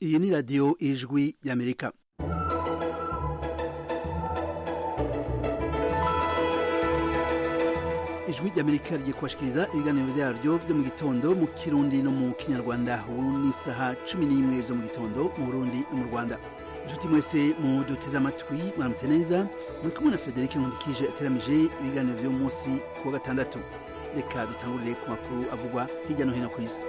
iyi ni radiyo ijwi y'amerika ijwi ry'amerika rigiye kubashikiriza ibiganiro byaryo byo mu gitondo mu kirundi no mu kinyarwanda ubu ni isaha cumi n'imwe zo mu gitondo mu burundi no mu rwanda inshuti mwese mu duteze amatwi mwaramutse neza muri kumwe na frederic nkundikije ateramije ibiganiro by'uyu munsi ku wa gatandatu reka dutangurire ku makuru avugwa hirya no hino ku isi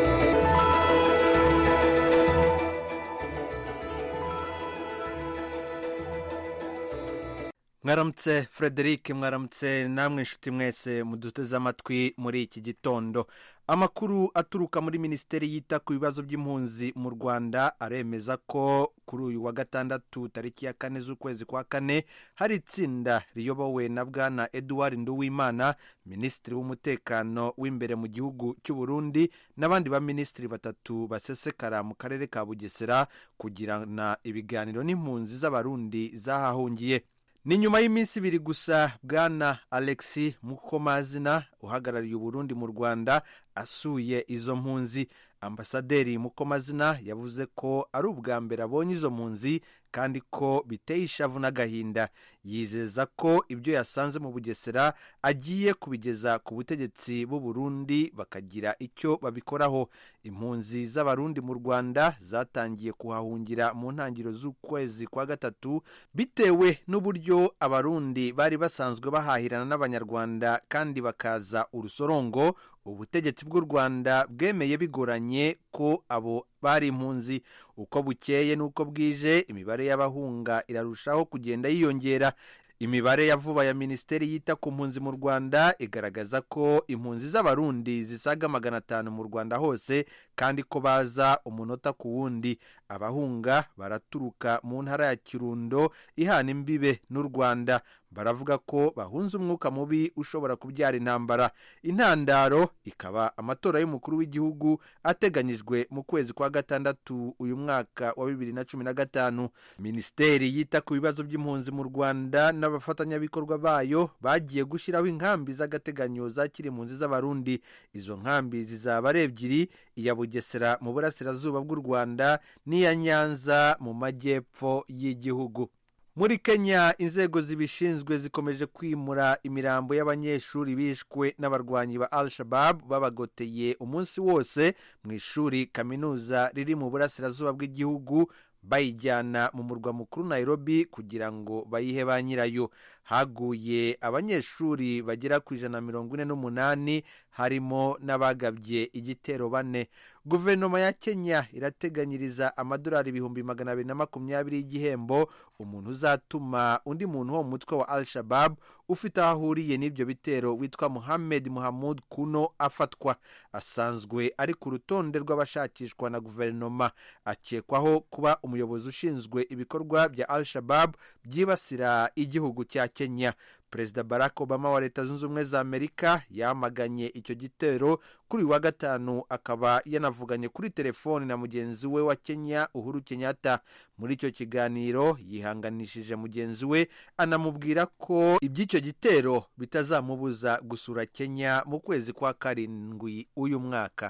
mwaramutse frederic mwaramutse namwe inshuti mwese muduteze amatwi muri iki gitondo amakuru aturuka muri minisiteri yita ku bibazo by'impunzi mu rwanda aremeza ko kuri uyu wa gatandatu tariki ya kane z'ukwezi kwa kane hari itsinda riyobowe na bwana eduard nduwimana minisitiri w'umutekano w'imbere mu gihugu cy'u burundi n'abandi baminisitiri batatu basesekara mu karere ka bugesera kugirana ibiganiro n'impunzi z'abarundi zahahungiye ni nyuma y'iminsi ibiri gusa bwana alexi mukomazina uhagarariye uburundi mu rwanda asuye izo mpunzi ambasaderi mukomazina yavuze ko ari ubwa mbere abonye izo mpunzi kandi ko biteye ishavu n'agahinda yizeza ko ibyo yasanze mu bugesera agiye kubigeza ku butegetsi b'u Burundi bakagira icyo babikoraho impunzi z'abarundi mu rwanda zatangiye kuhahungira mu ntangiriro z'ukwezi kwa gatatu bitewe n'uburyo abarundi bari basanzwe bahahirana n'abanyarwanda kandi bakaza urusorongo ubutegetsi bw'u rwanda bwemeye bigoranye ko abo bari impunzi uko bukeye n'uko bwije imibare y'abahunga irarushaho kugenda yiyongera imibare ya vuba ya minisiteri yita ku mpunzi mu rwanda igaragaza ko impunzi z'abarundi zisaga magana atanu mu rwanda hose kandi ko baza umunota ku wundi abahunga baraturuka mu ntara ya kirundo ihana imbibe n'u rwanda baravuga ko bahunze umwuka mubi ushobora kubyara intambara intandaro ikaba amatora y'umukuru w'igihugu ateganyijwe mu kwezi kwa gatandatu uyu mwaka wa bibiri na cumi na gatanu minisiteri yita ku bibazo by'impunzi mu rwanda n'abafatanyabikorwa bayo bagiye gushyiraho inkambi z'agateganyo zakira impunzi z'abarundi izo nkambi zizaba ari ebyiri iya bugesera mu burasirazuba bw'u rwanda n'iya nyanza mu majyepfo y'igihugu muri kenya inzego zibishinzwe zikomeje kwimura imirambo y'abanyeshuri bishwe n'abarwanyi ba al shabab babagoteye umunsi wose mu ishuri kaminuza riri mu burasirazuba bw'igihugu bayijyana mu murwa mukuru nairobi kugira ngo bayihe ba nyirayo haguye abanyeshuri bagera ku ijana na mirongo ine n'umunani harimo n'abagabye igitero bane guverinoma ya kenya irateganyiriza amadolari ibihumbi magana abiri na makumyabiri y'igihembo umuntu uzatuma undi muntu wo mu mutwe wa al shabab ufite aho ahuriye n'ibyo bitero witwa muhammed muhamud kuno afatwa asanzwe ari ku rutonde rw'abashakishwa na guverinoma akekwaho kuba umuyobozi ushinzwe ibikorwa bya al shabab byibasira igihugu cya kenya perezida barack obama wa leta zunze ubumwe za amerika yamaganye icyo gitero kuri uyu wa gatanu akaba yanavuganye kuri telefoni na mugenzi we wa kenya uhuru kenyatta muri icyo kiganiro yihanganishije mugenzi we anamubwira ko iby'icyo gitero bitazamubuza gusura kenya mu kwezi kwa karindwi uyu mwaka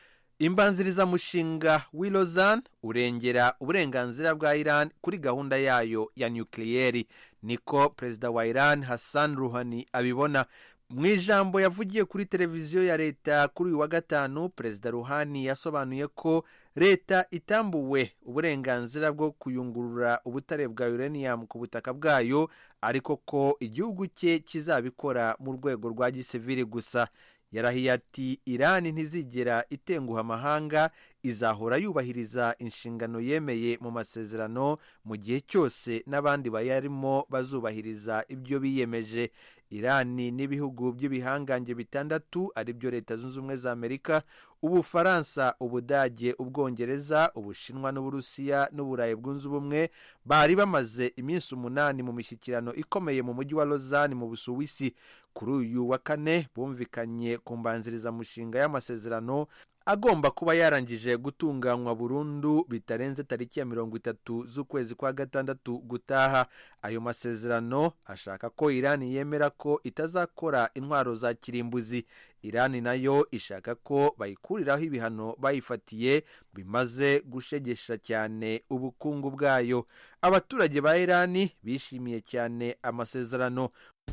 imbanzirizamushinga w'i Lausanne urengera uburenganzira bwa iran kuri gahunda yayo ya nukiliyeri niko perezida wa iran hassan ruhani abibona mu ijambo yavugiye kuri televiziyo ya leta kuri uyu wa gatanu perezida ruhani yasobanuye ko leta itambuwe uburenganzira bwo kuyungurura ubutare bwa uranium ku butaka bwayo ariko ko igihugu cye kizabikora mu rwego rwa gisivili gusa yarahiye ati irani ntizigera itenguha amahanga izahora yubahiriza inshingano yemeye mu masezerano mu gihe cyose n'abandi bayarimo bazubahiriza ibyo biyemeje irani n'ibihugu by'ibihangange bitandatu ari byo leta zunze ubumwe za amerika ubufaransa ubudage ubwongereza ubushinwa n'uburusiya n'uburayi bwunze ubumwe bari bamaze iminsi umunani mu mishyikirano ikomeye mu mujyi wa lausanne mu busuwisi kuri uyu wa kane bumvikanye ku mbanzirizamushinga y'amasezerano agomba kuba yarangije gutunganywa burundu bitarenze tariki ya mirongo itatu z'ukwezi kwa gatandatu gutaha ayo masezerano ashaka ko irani yemera ko itazakora intwaro za kirimbuzi irani nayo ishaka ko bayikuriraho ibihano bayifatiye bimaze gushegesha cyane ubukungu bwayo abaturage ba irani bishimiye cyane amasezerano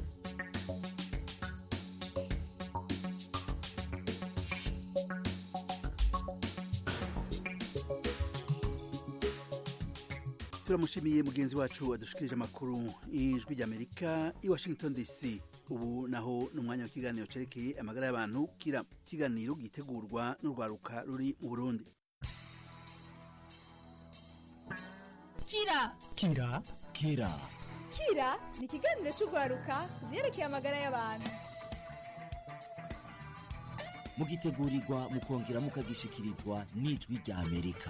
turamushimiye mugenzi wacu wadushikirije amakuru y'ijwi ry'amerika i washington dc ubu naho ni umwanya w'ikiganiro cyerekeye amagara y'abantu kira ikiganiro gitegurwa n'urwaruka ruri mu burundi kira kira kira kira ni ikiganiro cy'urwaruka ku byerekeye amagara y'abantu mugitegurirwa mukongera mukagishikirizwa n'ijwi rya amerika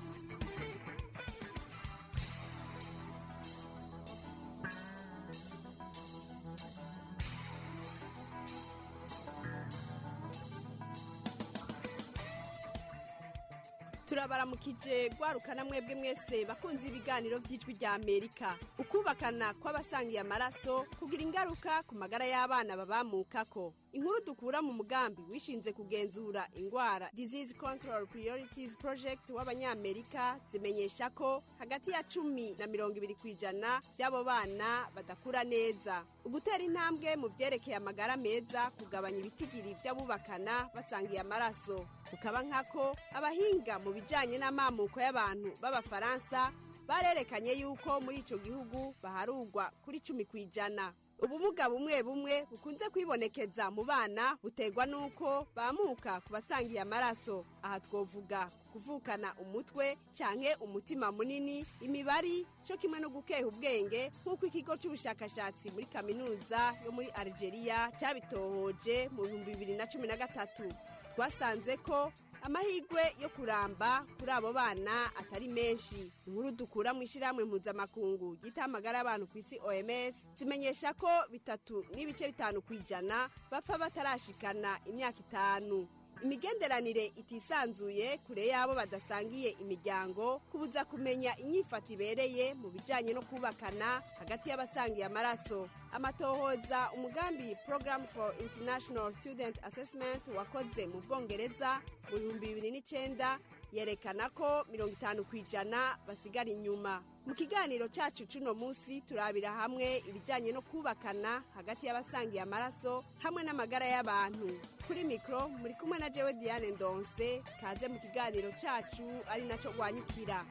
turabaramukije rwarukana mwebwe mwese bakunze ibiganiro by'ijwi rya amerika ukubakana kw'abasangiye amaraso kugira ingaruka ku magara y'abana babamukako inkuru dukura mu mugambi wishinze kugenzura indwara disease control priorities project w'abanyamerika zimenyesha ko hagati ya cumi na mirongo ibiri ku ijana by'abo bana badakura neza ugutera intambwe mu byerekeye amagara meza kugabanya ibitigiri by'abubakana basangiye amaraso kukaba nkako abahinga mu bijyanye n'amamuko y'abantu b'abafaransa barerekanye yuko muri icyo gihugu baharugwa kuri cumi ku ijana ubumuga bumwe bumwe bukunze kwibonekeza mu bana buterwa n'uko bamuka ku basangiye amaraso aha twovuga kuvukana umutwe canke umutima munini imibari cyo kimwe no gukeha ubwenge nk'uko ikigo cy'ubushakashatsi muri kaminuza yo muri algeria cyabitohoje mu bihumbi bibiri na cumi na gatatu twasanze ko amahirwe yo kuramba kuri abo bana atari menshi inkuru dukura mu ishyirahamwe mpuzamakungu ryita amagara y'abantu ku isi oms zimenyesha ko bitatu n'ibice bitanu ku ijana bapfa batarashikana imyaka itanu imigenderanire itisanzuye kure y'abo badasangiye imiryango kubuza kumenya inyifato ibereye mu bijyanye no kubakana hagati y'abasangiye amaraso amatohoza umugambi program for international student assessment wakoze mu bwongereza mu bihumbi bibiri n'icyenda yerekana ko mirongo itanu ku ijana basigara inyuma mu kiganiro cyacu cy'uno munsi turabira hamwe ibijyanye no kubakana hagati y'abasangiye amaraso hamwe n'amagara y'abantu kuri mikoro muri kumwe na jewe diane ndonse kaze mu kiganiro cyacu ari nacyo rwanyukira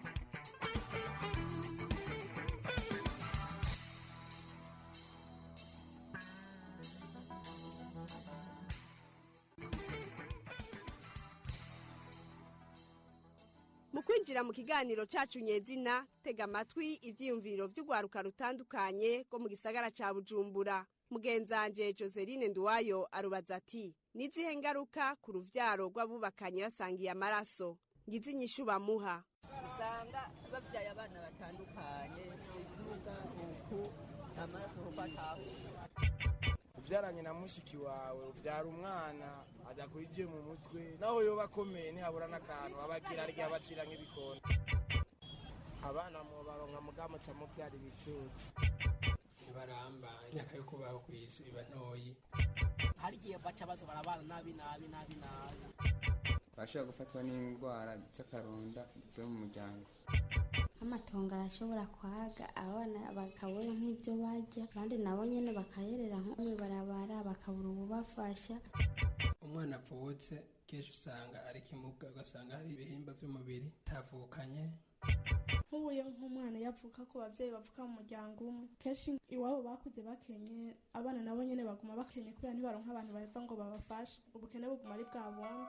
mu kwinjira mu kiganiro cyacu nyezina tega amatwi ibyiyumviro by'urwaruka rutandukanye rwo mu gisagara cya bujumbura mugenzanje joseline nduwayo arubaza ati n'izihe ngaruka ku rubyaro rw'abubakanye basangiye amaraso ngize inyishu bamuha usanga babyaye abana batandukanye ibibuga uku amaraso kuko atahuye ubyaranye na mushiki wawe ubyara umwana adakurikiye mu mutwe naho yoba akomeye ntihabura n'akantu abagira arya abacira nk'ibikoni abana mu baronka mugamo ca muvyara ibicucu ntibaramba imyaka yo kubaho ku isi iba ntoyi hari igihe baca baza barabana nabi nabi nabi nabi bashobora gufatwa n'indwara z'akaronda zivuye mu muryango nk'amatongo arashobora kwaga abana bakabona nk'ibyo barya abandi nabo nyine bakayerera nko mu ibarabara bakabura ububafasha umwana avutse kenshi usanga ari kimuga ugasanga hari ibihimba by'umubiri bitavukanye nk'ubuye nk'umwana yavuka ku babyeyi bavuka mu muryango umwe kenshi iwabo bakuze bakenye abana nabo nyine baguma bakenye kubera ntibaronka abantu bava ngo babafashe ubukene buguma ari bwa bundi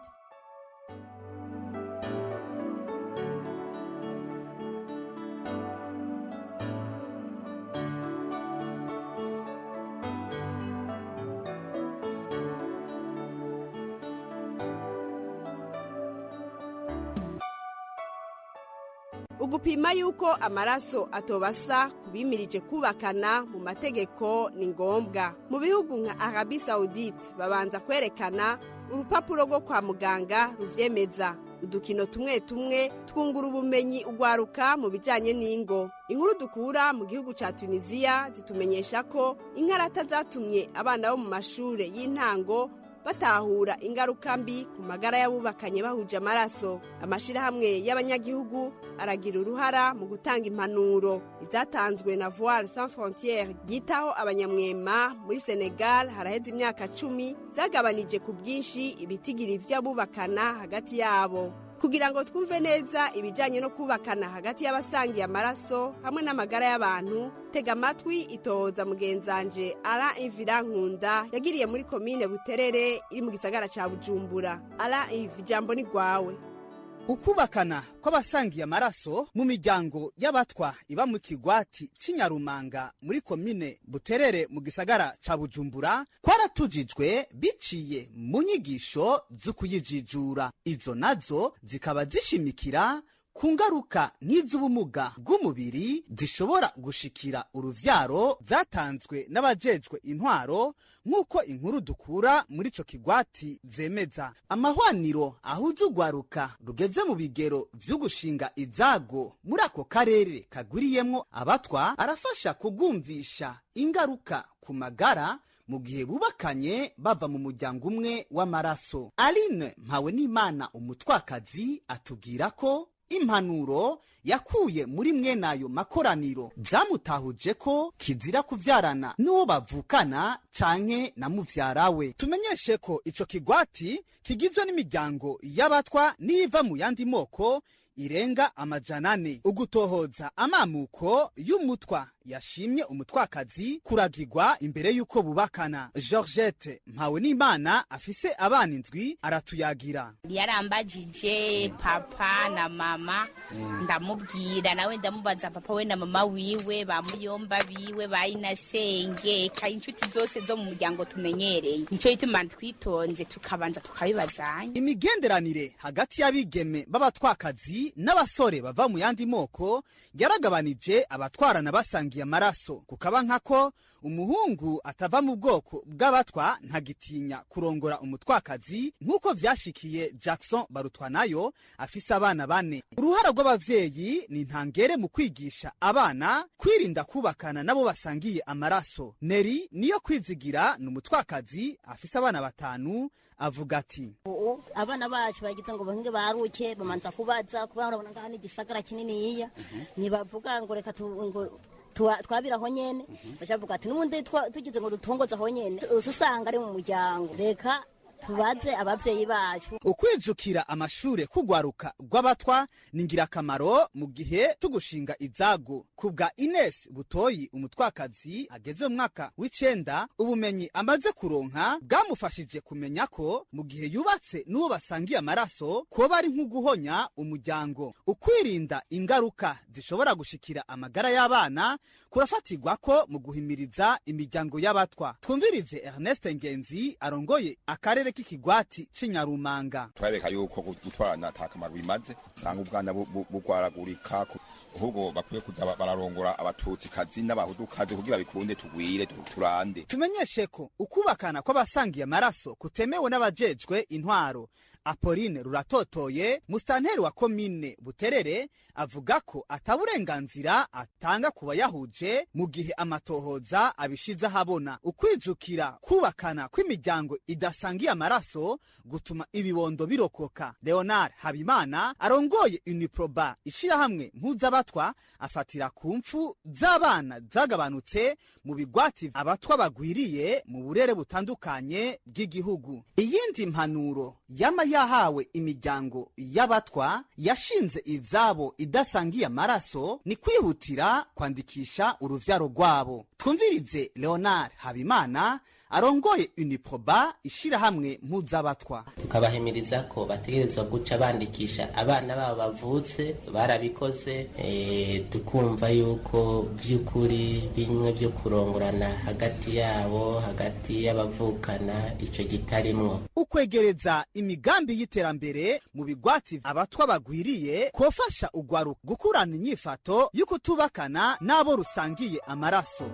ugupima yuko amaraso atobasa ku bimirije kubakana mu mategeko ni ngombwa mu bihugu nka arabi saudite babanza kwerekana urupapuro rwo kwa muganga ruvyemeza udukino tumwe tumwe twungura ubumenyi ugwaruka mu bijanye n'ingo inkuru dukura mu gihugu ca tunisiya zitumenyesha ko inkarata zatumye abana bo mu mashure y'intango batahura ingaruka mbi ku magara y'abubakanye bahuje amaraso amashirahamwe y'abanyagihugu aragira uruhara mu gutanga impanuro izatanzwe na voile sans frontiere ryitaho abanyamwema muri senegal haraheze imyaka cumi zagabanije ku bwinshi ibitigiri vy'abubakana hagati yabo kugira ngo twumve neza ibijyanye no kubakana hagati y'abasangiye amaraso hamwe n'amagara y'abantu tega amatwi itohoza mugenzanje ara ivira nkunda yagiriye muri komine buterere iri mu gisagara cya bujumbura ara ivi ijambo ni rwawe ukubakana kw'abasangiye amaraso mu miryango y'abatwa iba mu kigwati cy'inyarumanga muri komine buterere mu gisagara ca bujumbura kwaratujijwe biciye mu nyigisho z'ukuyijijura izo nazo zikaba zishimikira ku ngaruka nk'iz'ubumuga bw'umubiri zishobora gushikira uruvyaro zatanzwe n'abajejwe intwaro nk'uko inkuru dukura muri ico kigwati zemeza amahwaniro ahuza urwaruka rugeze mu bigero vy'ugushinga izago muri ako karere kagwiriyemwo abatwa arafasha kugumvisha ingaruka ku magara mu gihe bubakanye bava mu muryango umwe w'amaraso aline mpawe n'imana umutwakazi atubwira ko impanuro yakuye muri mwenayo makoraniro zamutahuje ko kizira kuvyarana n'uwo bavukana canke na muvyara we tumenyeshe ko ico kigwati kigizwe n'imiryango y'abatwa n'iva mu yandi moko irenga amajana ane ugutohoza amamuko y'umutwa yashimye umutwakazi kuragirwa imbere y'uko bubakana georgette mpawe n'imana afise abana indwi aratuyagira yarambajije papa na mama ndamubwira nawe ndamubaza papa we na mama wiwe ba muyomba biwe ba inasenge ka inshuti zose zo mu muryango tumenyereye nico gituma twitonze tukabanza tukabibazanya imigenderanire hagati y'abigeme b'abatwakazi n'abasore bava mu yandi moko yaragabanije abatwarana basangiye amaraso kukaba nkako umuhungu atava mu bwoko bw'abatwa ntagitinya kurongora umutwakazi nk'uko vyashikiye jackson barutwanayo afise abana bane uruhara rw'abavyeyi ni ntangere mu kwigisha abana kwirinda kubakana nabo basangiye amaraso neri niyo kwizigira ni umutwakazi afise abana batanu avuga ati ubu abana bacu bagize ngo bahinge baruke bamanza kubaza kuba urabona ngaha ni igisagara kininiya ntibavuga ngo reka tu- ngo tuwa- twabira aho nyene bacavuga ati n'ubundi twa- tugize ngo dutongoze aho nyene uza usanga ari mu muryango reka tubaze abavyeyi bacu ukwijukira amashure kugwaruka rw'abatwa ni ngirakamaro mu gihe cyo gushinga izago ku bwa ines butoyi umutwakazi ageze mu mwaka w'icenda ubumenyi amaze kuronka bwamufashije kumenya ko mu gihe yubatse n'uwo basangiye amaraso kuba ari nk'uguhonya umuryango ukwirinda ingaruka zishobora gushikira amagara y'abana kurafatirwa ko mu guhimiriza imiryango y'abatwa twumvirize ernest ngenzi arongoye akarere k'ikigwati c'inyarumanga turabeka yuko gutwarana ata kamaro bimaze usanga ubwana bu- bu- bugwaragurika ku- ahubwo bakwiye kuza ba- bararongora abatutsikazi n'abahudukazi kugira bikunde tugwire tu- turande tumenyeshe ko ukubakana kw'abasangiye amaraso kutemewe n'abajejwe intwaro apoline ruratotoye musitanteri wa komine buterere avuga ko ataburenganzira atanga ku bayahuje mu gihe amatohoza abishize ahabona ukwijukira kubakana kw'imiryango idasangiye amaraso gutuma ibibondo birokoka leonard habimana arongoye uniproba ishirahamwe mpuzabatwa afatira ku mfu z'abana zagabanutse mu bigwati abatwa bagwiriye mu burere butandukanye bw'igihugu iyindi mpanuro yama yahawe imiryango y'abatwa yashinze izabo idasangiye amaraso ni kwihutira kwandikisha uruvyaro rwabo twumvirize leonard habimana arongoye uniproba ishirahamwe mpuzabatwa tukabahimiriza ko bategerezwa guca bandikisha abana babo bavutse barabikoze eh, tukumva yuko by'ukuri bimwe byo kurongorana hagati yabo hagati y'abavukana ico kitarimwo ukwegereza imigambi y'iterambere mu bigwati abatwa bagwiriye kofasha ugwaruka gukurana inyifato y'ukutubakana n'abo rusangiye amaraso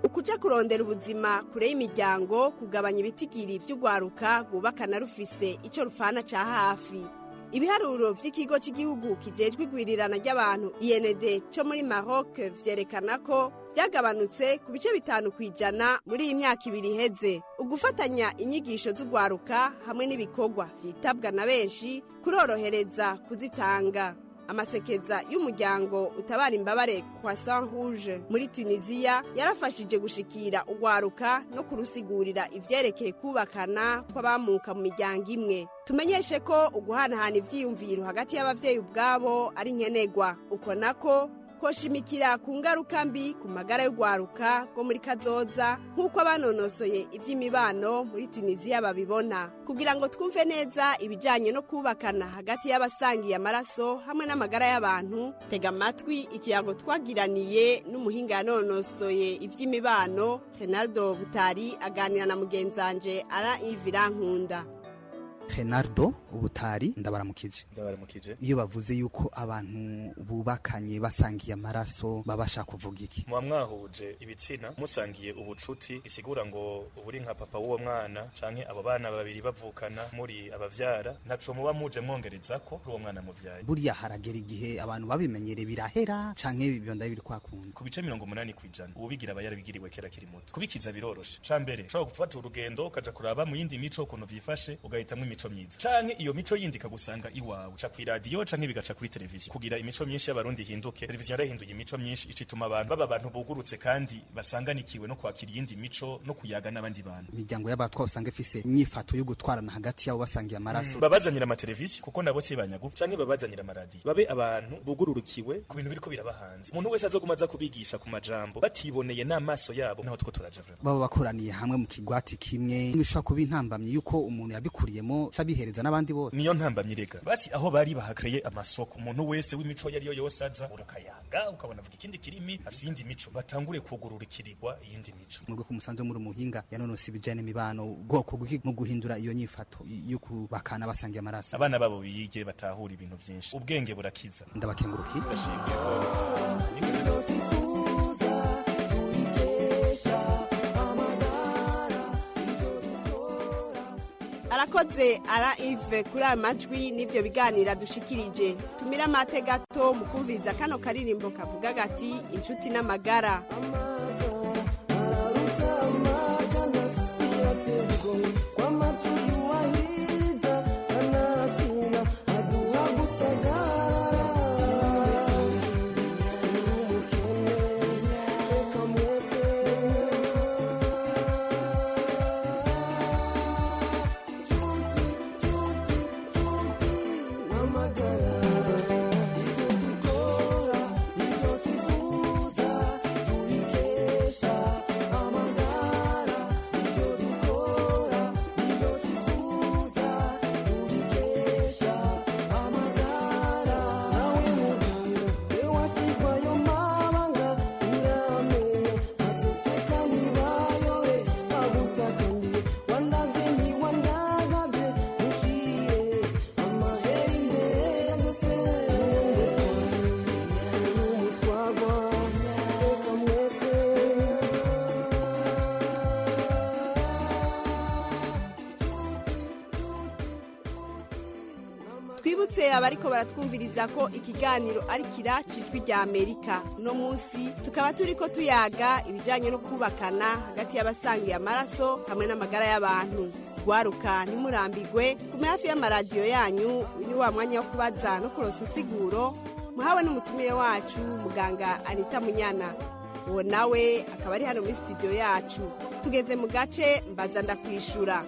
ukuja kurondera ubuzima kure y'imiryango kugabanya ibitigiri vy'urwaruka rwubakana rufise ico rufana ca hafi ibiharuro vy'ikigo cy'igihugu kijejwe igwirirana ry'abantu IND co muri Maroc vyerekana ko byagabanutse ku bice bitanu ku ijana muri iyi myaka ibiri iheze ugufatanya inyigisho z'urwaruka hamwe n'ibikorwa vyitabwa na benshi kurorohereza kuzitanga amasekeza y'umuryango utabara imbabare kwa Saint Rouge muri Tunisia yarafashije gushikira urwaruka no kurusigurira ivyerekeye kubakana kw'abamuka mu miryango imwe tumenyeshe ko uguhanahana ivyiyumviro hagati y'abavyeyi ubwabo ari nkenegwa uko nako koshimikira ku ngaruka mbi ku magara y'urwaruka rwo muri kazoza nk'uko abanonosoye iby'imibano muri tunisiya babibona kugira ngo twumve neza ibijyanye no kubakana hagati y'abasangiye amaraso hamwe n'amagara y'abantu tega amatwi ikirango twagiraniye n'umuhinga yanonosoye iby'imibano renaldo butari aganira na mugenzanje ara ivirankunda renardo ubutari ndabaramukije ndabaramukije iyo bavuze yuko abantu bubakanye basangiye amaraso babasha kuvuga iki muba mwahuje ibitsina musangiye ubucuti bisigura ngo uburi nka papa w'uwo mwana canke abo bana babiri bavukana muri abavyara ntaco muba muje mwongereza ko kuri uwo mwana muvyaye buriya haragera igihe abantu babimenyere birahera canke bibonda biri kwakunda ku bice mirongo umunani kw'ijana ubigira aba yarabigiriwe kera kiri muto kubikiza biroroshe ca mbere ushobora gufata urugendo ukaja kuraba mu yindi mico ukuntu vyifashe ugahitamwo imico myiza canke iyo mico yindi ikagusanga iwawe ca kw'iradiyo canke bigaca kuri televiziyo kugira imico myinshi y'abarundi ihinduke televiziyo yarahinduye imico myinshi ica ituma abantu baba abantu bugurutse kandi basanganikiwe no kwakira iyindi mico no kuyaga n'abandi bantu imiryango y'abatwa usanga ifise inyifato yo gutwarana hagati yabo basangiye amaraso mm. babazanira amateleviziyo kuko nabo si banyagu canke babazanira amaradiyo babe abantu bugururukiwe ku bintu biriko biraba hanze umuntu wese azoguma aza kubigisha ku majambo batiboneye n'amaso yabo naho two turaja vraiment baba bakoraniye hamwe mu kigwati kimwe bishobora kuba intambamye yuko umuntu yabikuriyemo cabihereza n'abandi bose niyo ntambamye rega basi aho bari bahakreye amasoko umuntu wese w'imico yari yo yose aza urakayaga ukabona avuga ikindi kirimi afite iyindi mico batangure kugururikirirwa iyindi mico mu rwego musanze muri umuhinga yanonose ibijanye n'imibano ubwoko bw'iki mu guhindura iyo nyifato yo kubakana basangiye amaraso abana babo bige batahura ibintu byinshi ubwenge burakiza ndabakenguruki arakoze ara ive kuri aya majwi n'ibyo biganira dushikirije tumire amate gato mu kumviriza kano karirimbo kavuga gati inshuti n'amagara twibutse abariko baratwumviriza ko ikiganiro ari kira cijwi rya amerika uno munsi tukaba turiko tuyaga ibijanye no kubakana hagati y'abasangiye amaraso hamwe n'amagara y'abantu gwaruka ntimurambigwe kume hafi y'amaradiyo yanyu ni wa mwanya wo kubaza no kuronsa insiguro muhawe n'umutumire wacu muganga anita munyana uwo nawe akaba ari hano muri studio yacu tugeze mu gace mbaza ndakwishura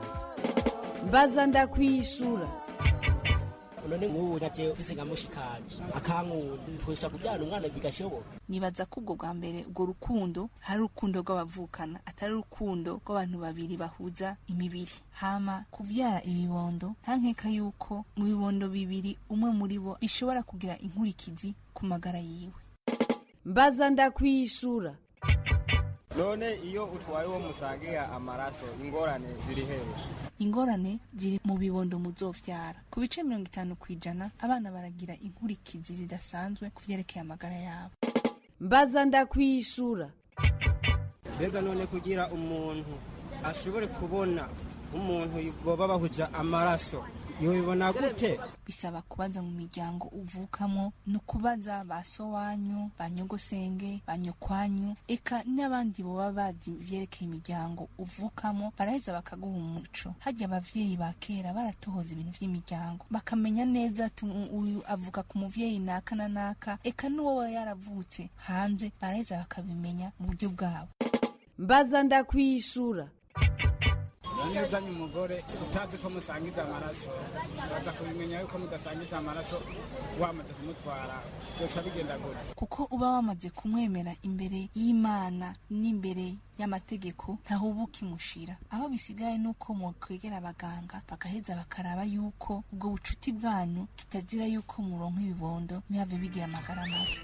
mbaza ndakwishura none nk'ubu naje ufise nka mushikanje akankunda ntwesha kubyara umwana bigashoboka nibaza ko ubwo bwa mbere ubwo rukundo hari urukundo rw'abavukana atari urukundo rw'abantu babiri bahuza imibiri hama kuvyara ibibondo nta nkeka yuko mu bibondo bibiri umwe muri bo bishobora kugira inkurikizi ku magara yiwe mbaza ndakwishura none iyo utwaye uwo musangira amaraso ingorane ziri hehe ingorane ziri mu bibondo muzovyara ku bice mirongo itanu ku ijana abana baragira inkurikizi zidasanzwe ku vyerekeye amagara yabo mbaza ndakwishura mbega none kugira umuntu ashobore kubona umuntu boba bahuja amaraso yobibona gute bisaba kubaza mu miryango uvukamo no kubaza ba so wanyu ba nyogosenge ba nyokwanyu eka n'abandi boba bazi ivyerekeye imiryango uvukamo baraheza bakaguha umuco harya abavyeyi ba kera baratohoza ibintu vy'imiryango bakamenya neza ati uyu avuka ku muvyeyi naka na naka eka n'uwo yaravutse hanze baraheza bakabimenya mu buryo bwabo mbaza ndakwishura none uzanye umugore utazi ko musangiza amaraso uraza kubimenya yuko mudasangiza amaraso wamaze kumutwara byoca bigenda gute kuko uba wamaze kumwemera imbere y'imana n'imbere y'amategeko ntaho uba ukimushira aho bisigaye nuko mukwegera abaganga bagaheza bakaraba yuko ubwo bucuti bwanyu kitazira yuko muronka ibibondo ntibihave bigira amagara mabi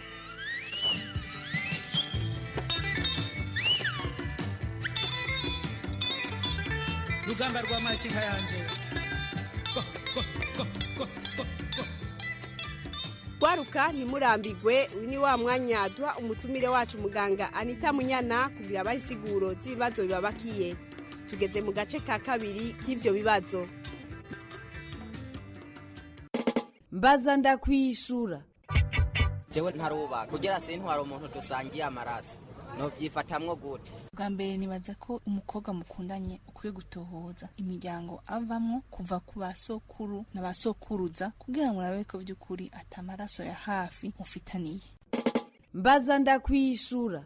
rugamba rwa makinka yanje gwaruka ntimurambigwe uyu ni wa mwanya duha umutumire wacu muganga anita munyana kugira abahe insiguro z'ibibazo bibabakiye tugeze mu gace ka kabiri k'ivyo bibazo mbaza ndakwishura jewe ntarubaka kugira sintwara umuntu dusangiye amaraso novyifatamwo gute bwa mbere nibaza ko umukobwa mukundanye ukwiye gutohoza imiryango avamwo kuva ku basokuru na basokuruza kugira ngo urabe ko by'ukuri ati amaraso ya hafi mufitaniye mbaza ndakwishura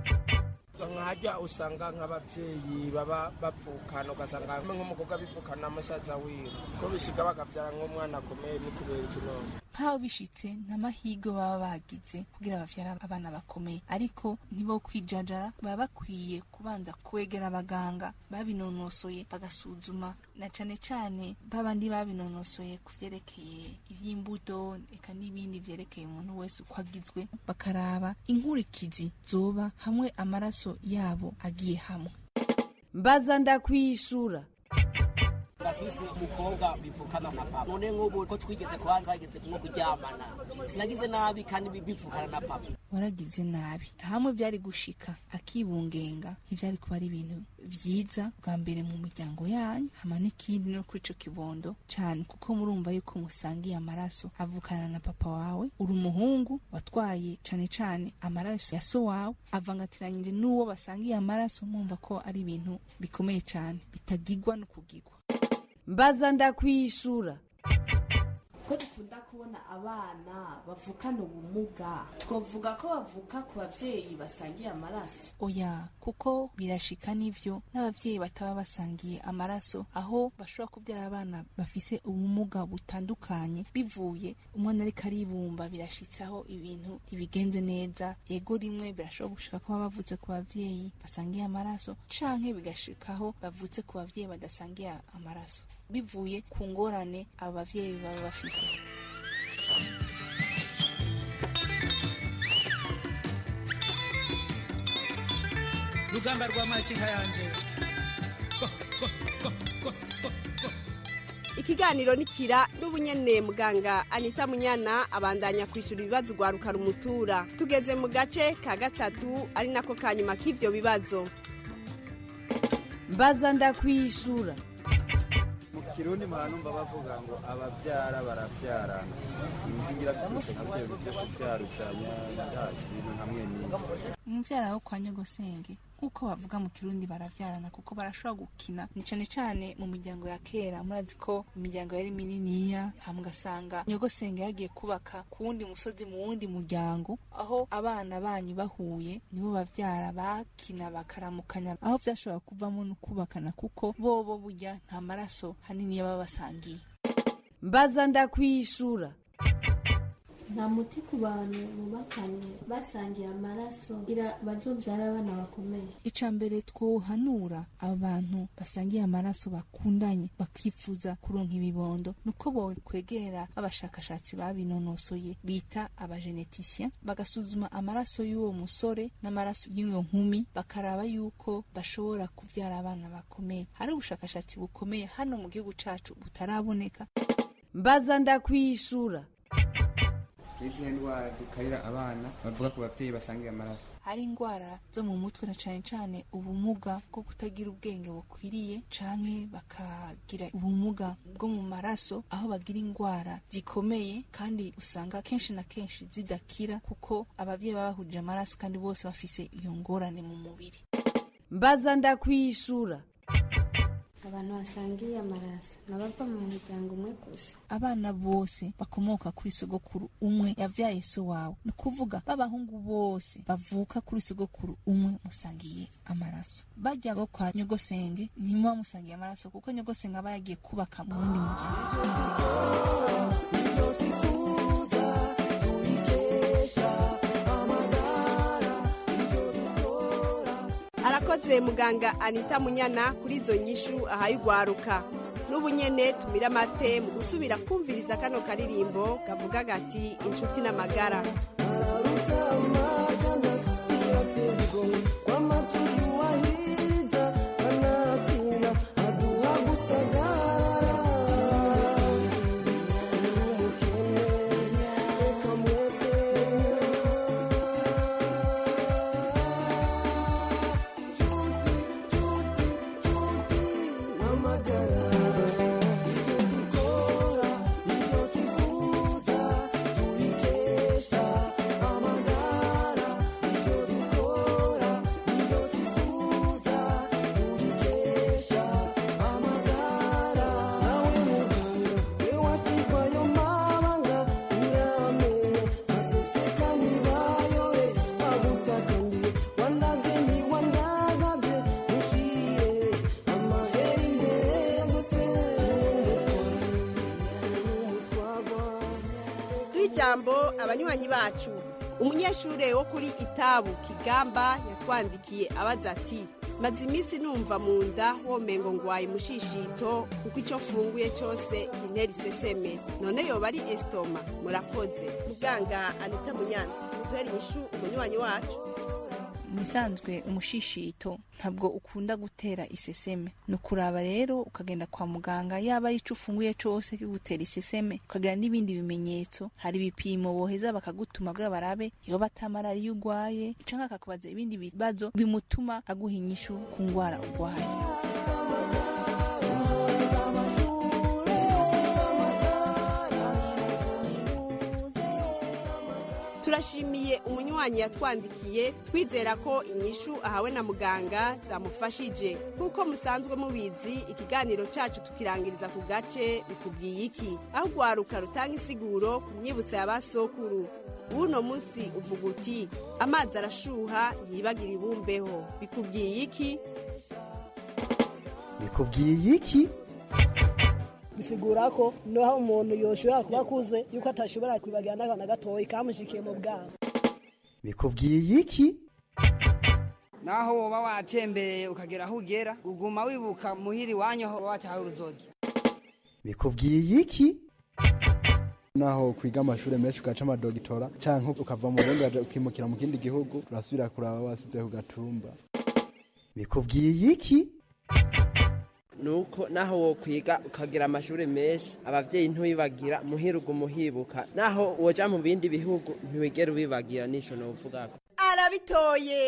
nkajya usanga nk'ababyeyi baba bapfukana ugasanga hamwe nk'umukobwa bipfukana na musaza wiwe ko bishika bakabyara nk'umwana akomeye ni kubera ikinonko ntaho bishitse n'amahirwe baba bagize kugira bavyara abana bakomeye ariko ntibo kwijajara baba bakwiye kubanza kwegera abaganga babinonosoye bagasuzuma na cane cane babandi babinonosoye ku vyerekeye ivy'imbuto eka n'ibindi vyerekeye umuntu wese uko agizwe bakaraba inkurikizi zoba hamwe amaraso yabo agiye hamwe mbaza ndakwishura ndafise umukobwa bivukana na papa none nk'ubu ko twigeze kuba twageze nko kuryamana sinagize nabi kandi bivukana na papa waragize nabi hamwe byari gushika akibungenga ntivyari kuba ari ibintu vyiza bwa mbere mu miryango yanyu hama n'ikindi no kuri ico kibondo cane kuko murumva yuko musangiye amaraso avukana na papa wawe uri umuhungu watwaye cane cane amaraso ya so wawe avangatiranyije n'uwo basangiye amaraso mwumva ko ari ibintu bikomeye cane bitagigwa no kugigwa mbaza ndakwishura ko dukunda kubona abana bavukana ubumuga twavuga ko bavuka ku babyeyi basangiye amaraso oya kuko birashika n'ivyo n'abavyeyi bataba basangiye amaraso aho bashobora kubyara abana bafise ubumuga butandukanye bivuye umwana ariko aribumba birashitsaho ibintu ntibigenze neza ego rimwe birashobora gushika ko baba bavutse ku bavyeyi basangiye amaraso canke bigashikaho bavutse ku bavyeyi badasangiye amaraso bivuye ku ngorane abo bavyeyi baba bafise rugamba rwa makinka yanje ikiganiro nikira n'ubunyene muganga anita munyana abandanya kwishura ibibazo ugwaruka rumutura tugeze mu gace ka gatatu ari nako ka nyuma k'ivyo bibazo mbaza ndakwishura mu kirundi muhanumva bavuga ngo ababyara barabyarana sinzi ngira biturutse ku byo byo kubyaruzanya byacu ibintu hamwe n'ibyo umuvyara wo kwa nyogosenge nk'uko bavuga mu kirundi baravyarana kuko barashobora gukina ni cane cane mu miryango ya kera murazi ko imiryango yari mininiya hama ugasanga nyogosenge yagiye kubaka ku wundi musozi mu wundi muryango aho abana banyu bahuye nibo bavyara bakina bakaramukanya aho vyashobora kuvamo no kubakana kuko bobo burya nta maraso hanini baba basangiye mbaza ndakwishura nta muti ku bantu bubakanye basangiye amaraso kugira bazobyara abana bakomeye ica mbere twohanura abantu basangiye amaraso bakundanye bakifuza kuronka ibibondo nuko bokwegera abashakashatsi babinonosoye bita abagenetisien bagasuzuma amaraso y'uwo musore n'amaraso y'iyo nkumi bakaraba yuko bashobora kubyara abana bakomeye hari ubushakashatsi bukomeye hano mu gihugu cacu butaraboneka mbaza ndakwishura n'izihe ndwara zikarira abana bavuga ku bavyeyi basangiye amaraso hari indwara zo mu mutwe na cane cane ubumuga bwo kutagira ubwenge bukwiriye canke bakagira ubumuga bwo mu maraso aho bagira indwara zikomeye kandi usanga kenshi na kenshi zidakira kuko abavyeyi baba bahuje amaraso kandi bose bafise iyo ngorane mu mubiri mbaza ndakwishura abantu basangiye amaraso nabava mu muryango umwe gusa abana bose bakomoka kuri sogokuru umwe yavyaye so wawe ni ukuvuga b'abahungu bose bavuka kuri sogokuru umwe musangiye amaraso bajya bo kwa nyogosenge ntimuba musangiye amaraso kuko nyogosenge aba yagiye kubaka mu wundi muryango arakoze muganga anita munyana kuri izo nyishu ahaye ugwaruka n'ubu nyene tumira amate mu gusubira kumviriza kano karirimbo kavuga gati inshuti n'amagara ijambo abanywanyi bacu umunyeshure wo kuri itabu kigamba yatwandikiye abaza ati maze iminsi numva mu nda womengo ngwaye mushishito kuko icyo mfunguye cyose intera iseseme none yoba ari esitoma murakoze muganga anita munyana duhere inyishu umunywanyi wacu musanzwe umushishito ntabwo ukunda gutera iseseme ni ukuraba rero ukagenda kwa muganga yaba ari ico ufunguye cose kigutera iseseme ukagira n'ibindi bimenyetso hari ibipimo boheza bakagutuma kugira barabe yoba ata malariya urwaye canke akakubaza ibindi bibazo bimutuma aguha inyishu ku ngwara urwaye turashimiye umunywanyi yatwandikiye twizera ko inyishu ahawe na muganga zamufashije nk'uko musanzwe mubizi ikiganiro cyacu tukirangiriza ku gace bikubwiye iki aho urwaruka rutanga isiguro ku myibutso ya ba sokuru w'uno munsi uvuga uti amazi arashuha ntibagire ibumbeho bikubwiye iki bikubwiye iki bisigura ko naho umuntu yoshobora kuba akuze yuko atashobora kwibagira n'akana gatoya kamushikiye mu bwana bikubwiye iki naho woba watembereye ukagera aho ugera uguma wibuka muhiri wanyu aho wataha uruzogi bikubwiye iki naho kwiga amashuri menshi ugaca amadogitora cyangwa ukava mu burundi ukimukira mu kindi gihugu urasubira kuraba wasize ku gatumba bikubwiye iki nuko naho wo kwiga ukagira amashuri menshi abavyeyi ntubibagira muhiruga umuhibuka naho woja mu bindi bihugu ntiwigera ubibagira nico novugako arabitoye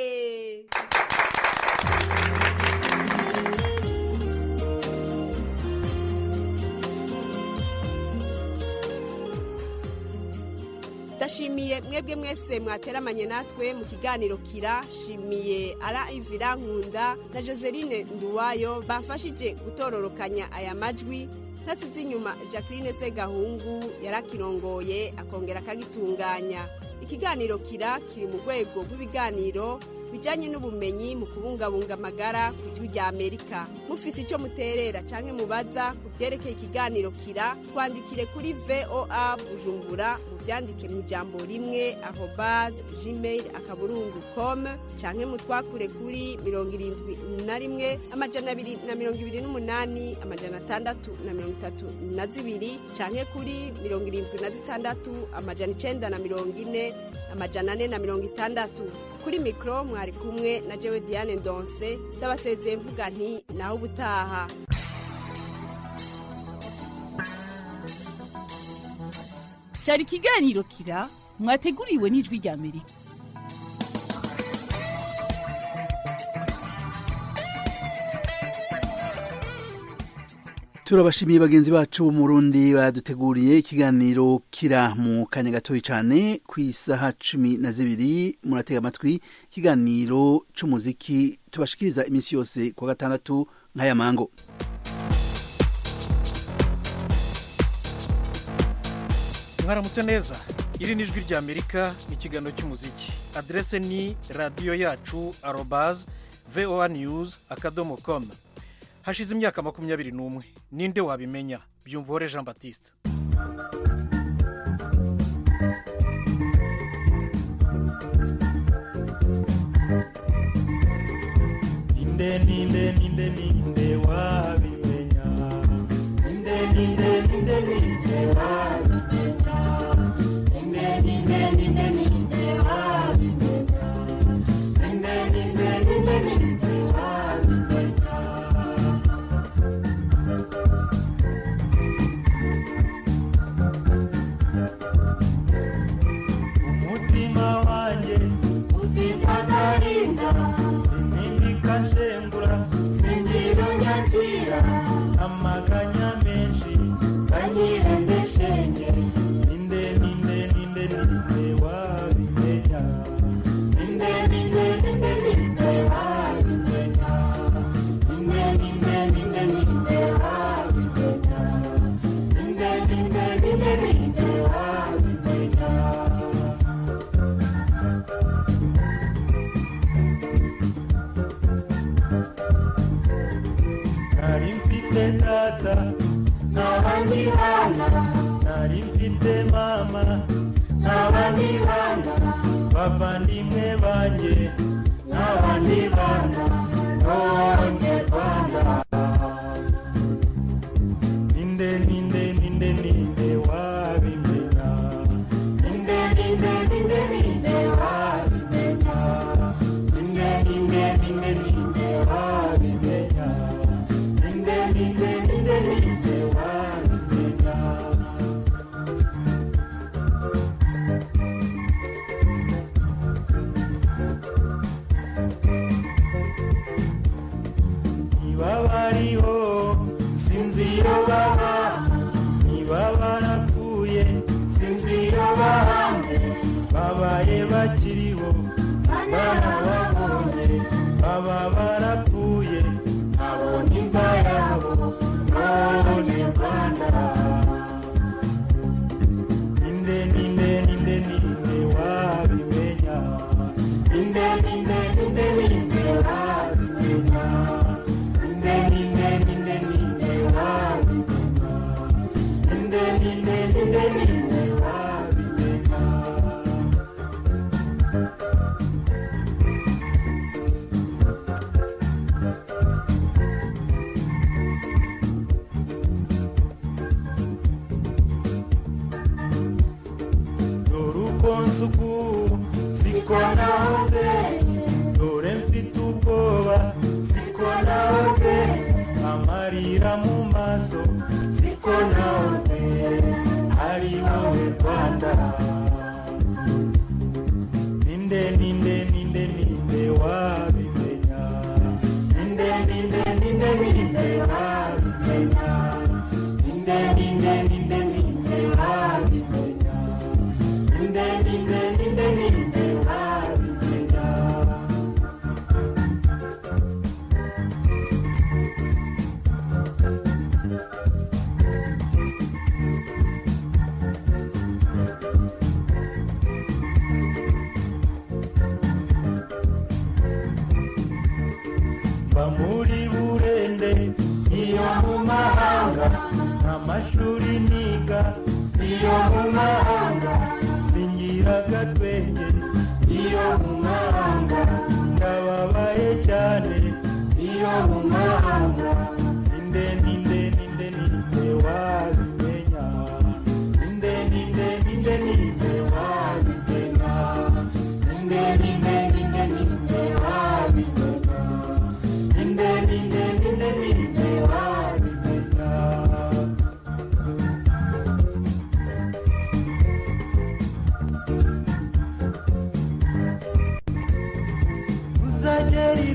ndashimiye mwebwe mwese mwateramanye natwe mu kiganiro kira shimiye ara ivira nkunda na joseline nduwayo bamfashije gutororokanya aya majwi ntasize inyuma jacqueline segahungu yarakirongoye akongera akagitunganya ikiganiro kira kiri mu rwego rw'ibiganiro bijyanye n'ubumenyi mu kubungabunga amagara ku gihugu rya amerika mufise icyo muterera cyangwa mubaza ku byerekeye ikiganiro kira twandikire kuri voa bujumbura mubyandike mu ijambo rimwe aho baze gmail akaburungu com cyangwa mutwakure kuri mirongo irindwi na rimwe amajana abiri na mirongo ibiri n'umunani amajana atandatu na mirongo itatu na zibiri cyangwa kuri mirongo irindwi na zitandatu amajana icenda na mirongo ine amajana ane na mirongo itandatu kuri mikoro mwari kumwe na jewe diane ndonse ndabasezeye mvuga nti naho ubutaha cyari ikiganiro kira mwateguriwe n'ijwi rya amerika turabashimiye bagenzi bacu bo mu Burundi baduteguriye ikiganiro kira mu kanya gatoyi cyane ku isaha cumi na zibiri muratega amatwi ikiganiro c'umuziki tubashikiriza iminsi yose ku wa gatandatu nk'aya mango mwaramutse neza iri ni ijwi rya amerika ikiganiro cy'umuziki aderese ni radiyo yacu arobaz voa news akadomo com hashize imyaka makumyabiri n'umwe ninde wabimenya byumvore jean batiste ninde ninde ninde ninde wabimenya ninde ninde ninde ninde wabimenya ninde ninde ninde ninde wabimenya ninde ninde ninde ninde wabimenya umutima wanjye ufite agahinda impinduka nshengura singira unyakira amaganya menshi kanyirende shenge ninde ninde ninde ninde wabimenya ninde ninde ninde ninde wabimenya ninde ninde ninde ninde wabimenya ninde ninde ninde ninde wabimenya nari mfite data n'abandi bana nari mfite mama n'abandi bana bavandimwe banjye n'abandi bana b'abanyarwanda ninde ninde ninde ninde wabimenya ninde ninde ninde ninde wabimenya ninde ninde ninde ninde wabimenya ninde ninde ninde ninde wabimenya niba bariho sinzi iyo baba niba barapfuye sinzi iyo bahambye babaye bakiriho barababonye baba barapfuye nabonye imva yabo none rwanda ninde ninde ninde ninde wabimenya ninde ninde ninde ninde wabimenya ninde ninde ninde ninde wabimenya ninde ninde ninde ninde wabimenya dore uko nsuku siko nahoze dore mfite ubwoba siko nahoze amarira mu maso siko nahoze ari wowe rwanda ninde ninde ninde ninde wabimenya ninde ninde ninde ninde wabimenya ninde ninde ninde ninde wabimenya ninde ninde ninde ninde wabimenya mba muri burende iyo mu mahanga amashuri niga iyo mu mahanga singira agatwenge iyo mu mahanga ndababaye cyane iyo mu mahanga ninde ninde ninde ninde wabimenya ninde ninde ninde ninde wabimenya ninde ninde ninde ninde wabimenya ninde ninde ninde ninde wabimenya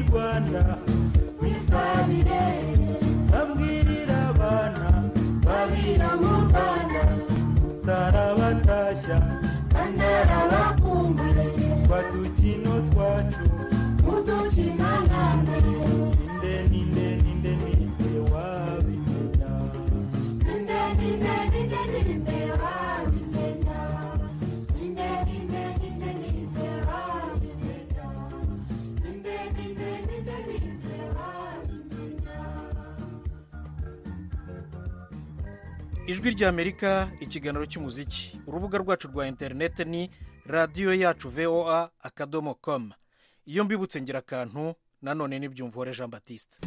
rwanda twisabire babwirira abana babira mu rwanda utarabatashya kandi arabakumbuye twa dukino twacu udukina nande ninde ninde ninde ninde wabimenya ninde ninde ninde ninde wabimenya ninde ninde ninde ninde wabimenya ninde ninde ninde ninde wabimenya ijwi ry'amerika ikiganiro cy'umuziki urubuga rwacu rwa interineti ni radiyo yacu voa akadomo komu iyo mbibutse ngira akantu nanone n'ibyumvore jean batiste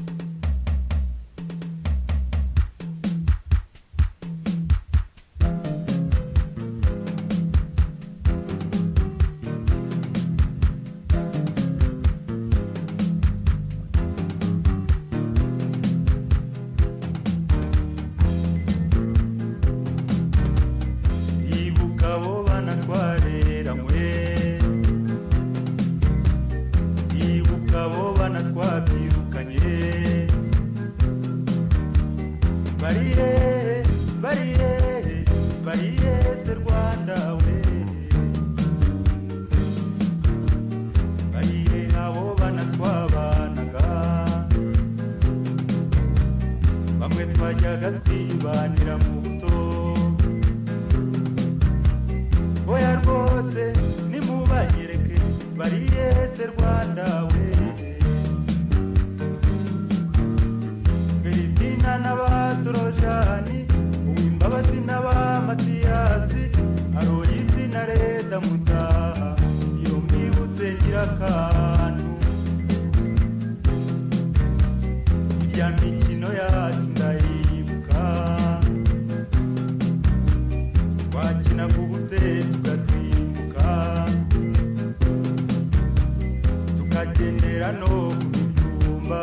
ibuka abo bana twareranywe ibuka abo bana twabyirukanye barire barire barire se rwanda we barire abo bana twabanaga bamwe twajyaga twibanira mu buto oya rwose nimubanyereke bariye se rwanda we filipina n'abatorojani uwimbabazi n'abamatiyasi aroyisi na reda mutaha iyo mwibutse ngira akantu irya mikino yacu ndayibuka twakinaga ubute tugasimbuka tukagendera no ku mitumba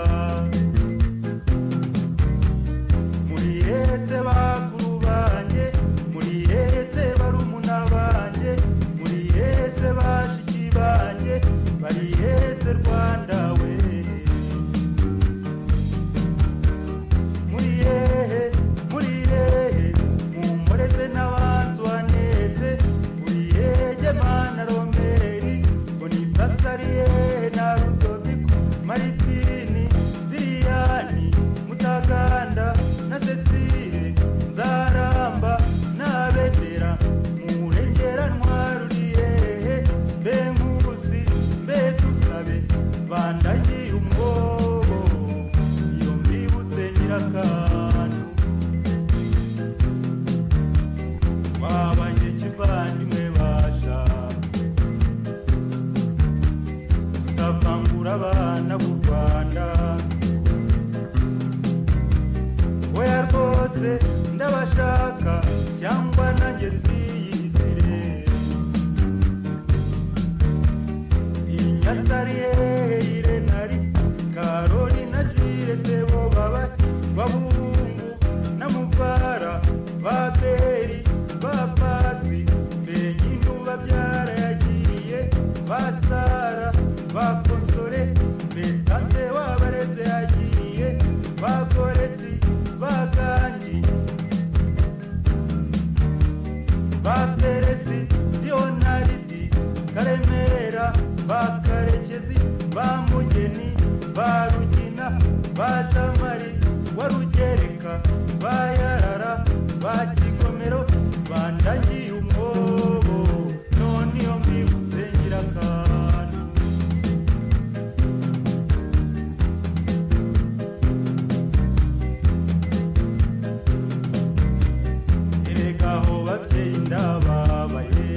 muri hese bakuru banjye muri hese barumuna banjye muri hese bashiki banjye bari hese rwanda we muri hehe muri hehe mumureze n'abantuanete muri hehe mana romeri bonifasariye na rudoviko maritini diriyani mutaganda na cecile nzaramba n'abendera murengeranwa ruriyehe mbe nkusi mbe tusabe bandagiye umwobo iyo mbibutse nyirakantu twabanye kivandimwe basha tutavangura abana b'u rwanda oya rwose ndabashaka cyangwa nanjye nziyizire inyasariye irenari karori na jire sebo baba babungu na muvara baberi bapasi benyinu babyara yagiye basara bakonsore betate wabareze yagiye bagoreti bagangi baperesi leonaridi karemera bakarekezi bamugeni barugina bazamari warugereka bayarara bakigomero bandagiye umwobo none iyo mbibutse ngira akantu erega aho babyeyi ndababaye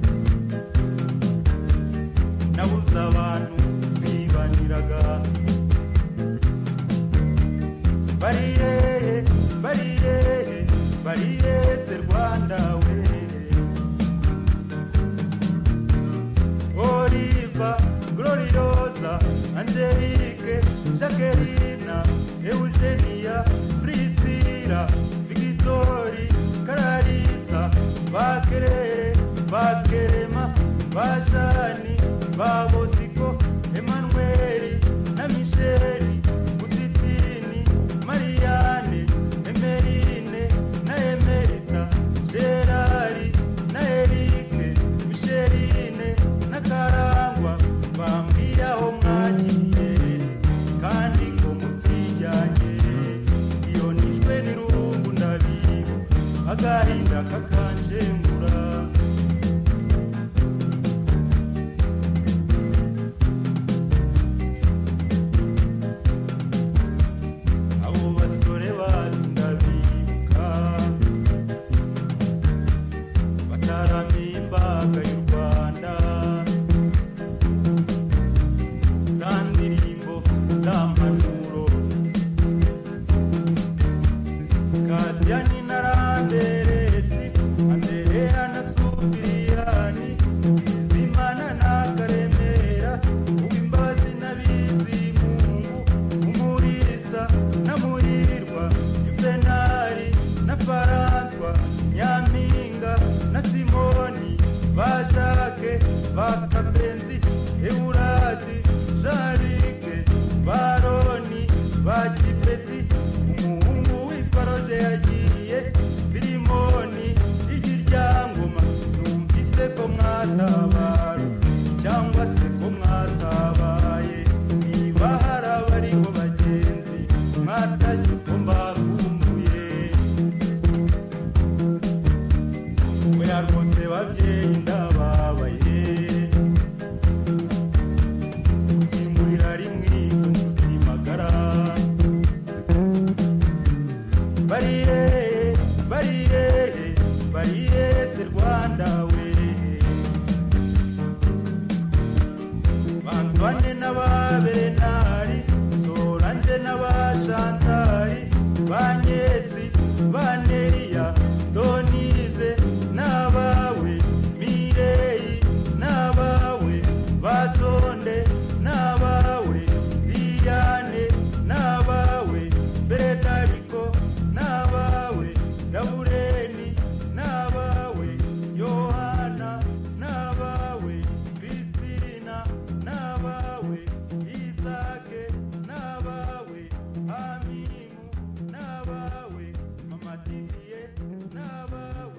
nabuze abantu twibaniraga bariye bariye bariye se rwanda we oliva gloriosa angelique jacquelina eugenia priscila victori kararisa bakerere bakerema bajani babosiko emanueli na misha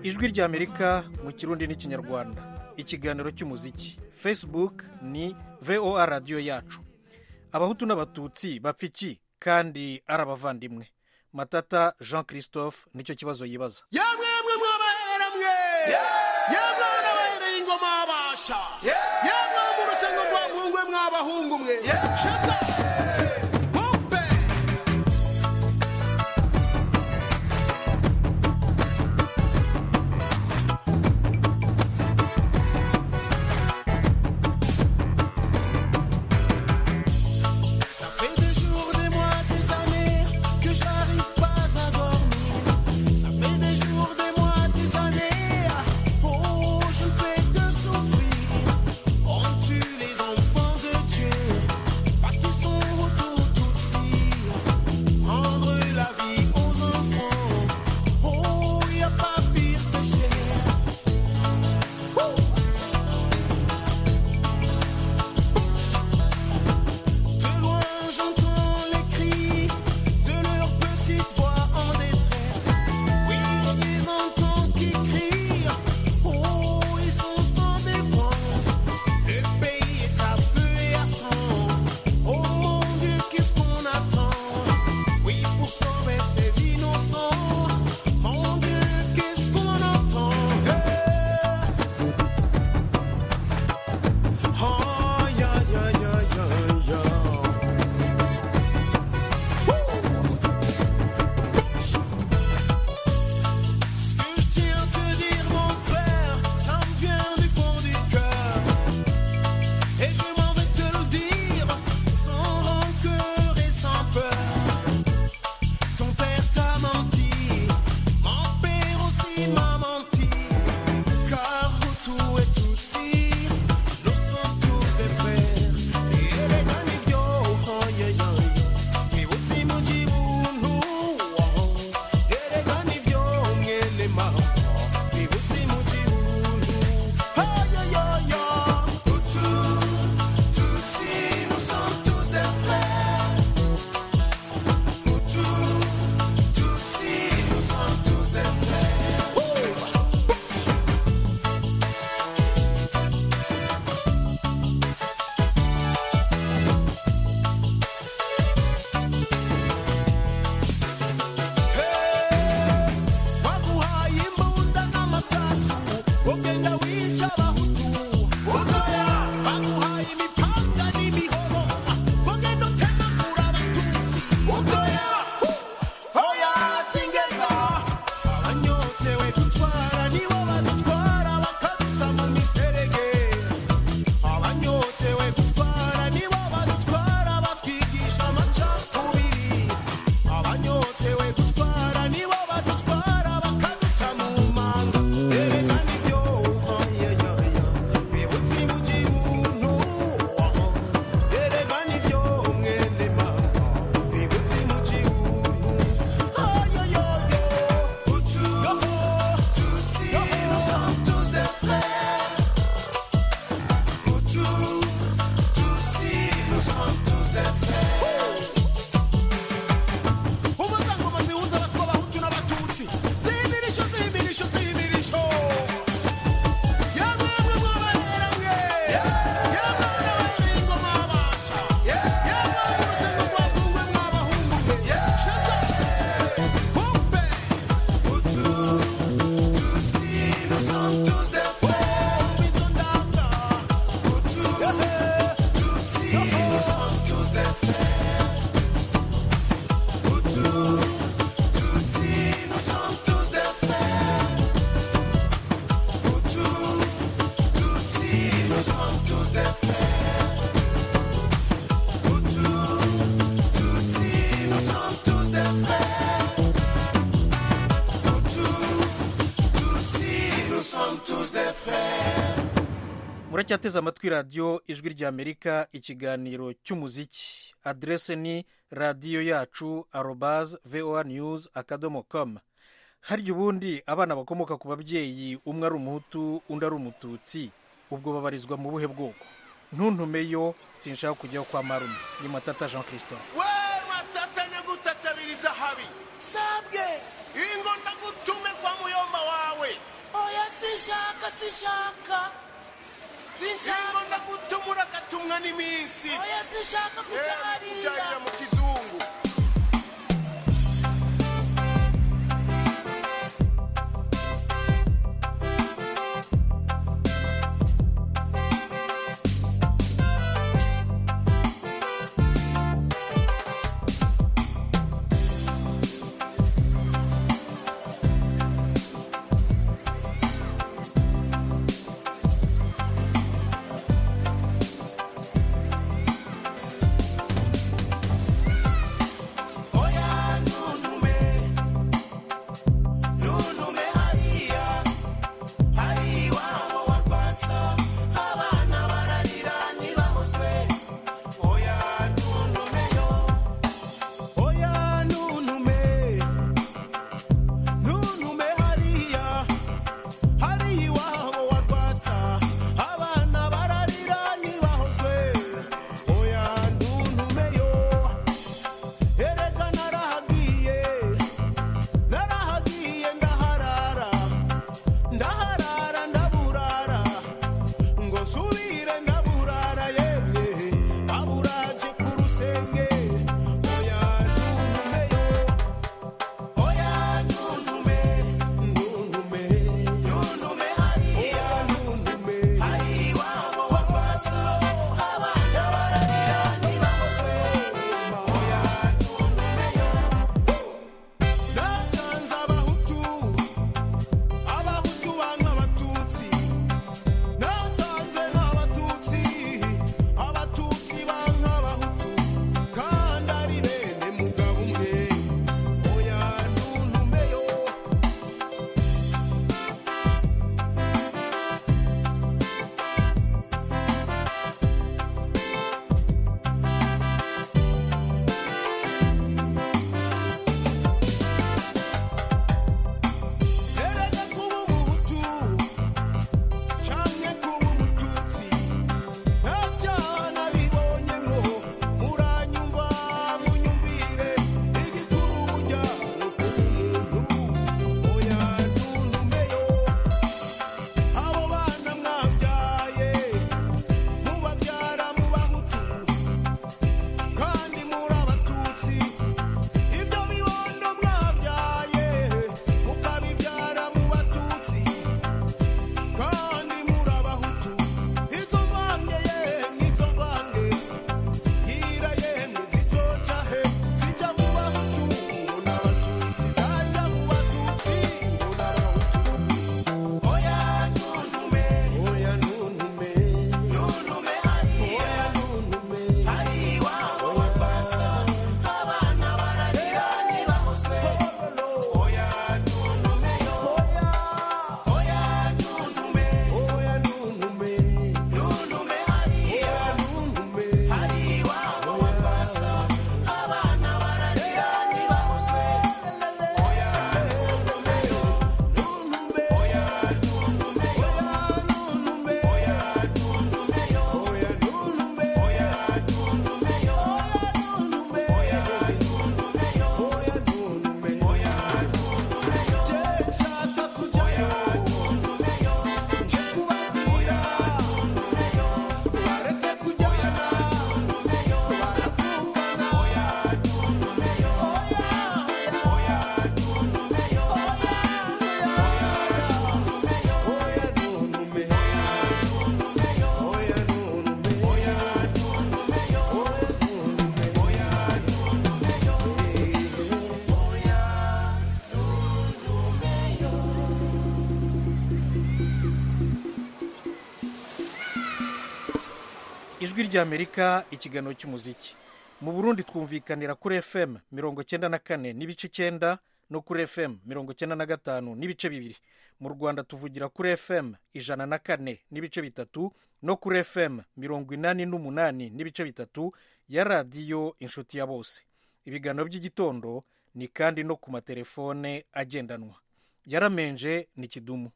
ijwi ry'amerika mu kirundi n'ikinyarwanda ikiganiro cy'umuziki facebook ni voa radiyo yacu abahutu n'abatutsi bapfa iki kandi ari abavandimwe matata jean christophe nicyo kibazo yibaza yamwe mwe mwabahera mwe yamwe nabahereye ingoma abasha yamwe mu rusengo rwa mpungwe mwabahungu mwe shaza Bumpe. Ça fait des jours, des mois, des années que j'arrive pas à dormir. Ça fait des jours, des mois, des années. Oh, je ne fais que souffrir. On tue les enfants de Dieu parce qu'ils sont autour tout Rendre la vie aux enfants. Oh, y a pas pire péché. Oh. De loin j'entends les cris de leurs petites voix en détresse. Oui, je les entends qui crient. Oh, ils sont sans défense. Le pays est à feu et à sang. Oh mon Dieu, qu'est-ce qu'on attend? Oui, pour sauver ces innocents. Mon Dieu, qu'est-ce qu'on entend? Oh, ya, ya, ya, ya, ya. Ce que je tiens à te dire, mon frère, ça me vient du fond du cœur. Et je m'en vais te le dire, sans rancœur et sans peur. Ton père t'a menti, mon père aussi m'a menti. Car tout et tout si, nous sommes tous des frères. Et les ganivio, oh yeah yeah. Et uti mujibunu, oh. Et les ganivio, ngele mama. Et uti mujibunu, oh yeah yeah yeah. Hutu, Tutsi, nous sommes tous des frères. Hutu, Tutsi, nous sommes tous des frères. baguhaye imbunda n'amasasu ugenda wica abahutu utoya baguhaye imipanga n'imihoro ugenda utemagura abatutsi utoya oya singeza abanyotewe gutwara nibo badutwara bakaduta mu miserege abanyotewe gutwara nibo badutwara batwigisha amacakubiri abanyotewe gutwara nibo badutwara bakaduta mu manga erega nivyo oyeyaya bibutse mu gihugu erega nivyo mwene mama bibutse mu gihugu ayoyoyo utu tutsi nous sommes tous des frères utu tutsi nous sommes tous des frères umuryango zihuza abatwa abahutu n'abatutsi zimirisho zimirisho zimirisho yamwe mwe mwabahera mwe yamwe n'abahereye ingoma abasha yamwe urusengo rwa kungwe mwabahungu mwe shaza bumpe utu tutsi nous sommes tous des frères bitondanga utu tutsi nous sommes tous des frères Hutu, Tutsi, nous sommes tous des frères. Hutu, Tutsi, nous sommes tous des frères. Hutu, Tutsi, nous sommes tous des frères. Hutu, Tutsi, nous sommes tous des frères. muracyateze amatwi radiyo ijwi ry'amerika ikiganiro cy'umuziki aderese ni radiyo yacu arobaze voa news akadomo com harya ubundi abana bakomoka ku babyeyi umwe ari umuhutu undi ari umututsi ubwo babarizwa mu buhe bwoko ntuntumeyo sinshaka kujyaho kwa marume ni matata jean christophe we matatanya gutatabiriza habi sabwe ingo ndagutume kwa muyomba wawe sinshaka sinshaka sinshaka ndagutumura agatumwa n'iminsi oya sinshaka kuja hariya kubyarira mu kizungu ijwi ry'amerika ikiganiro cy'umuziki mu burundi twumvikanira kuri fm mirongo cyenda na kane n'ibice icyenda no kuri fm mirongo cyenda na gatanu n'ibice bibiri mu rwanda tuvugira kuri fm ijana na kane n'ibice bitatu no kuri fm mirongo inani n'umunani n'ibice bitatu ya radiyo inshuti ya bose ibiganiro by'igitondo ni kandi no ku matelefone agendanwa yaramenje ni kidumu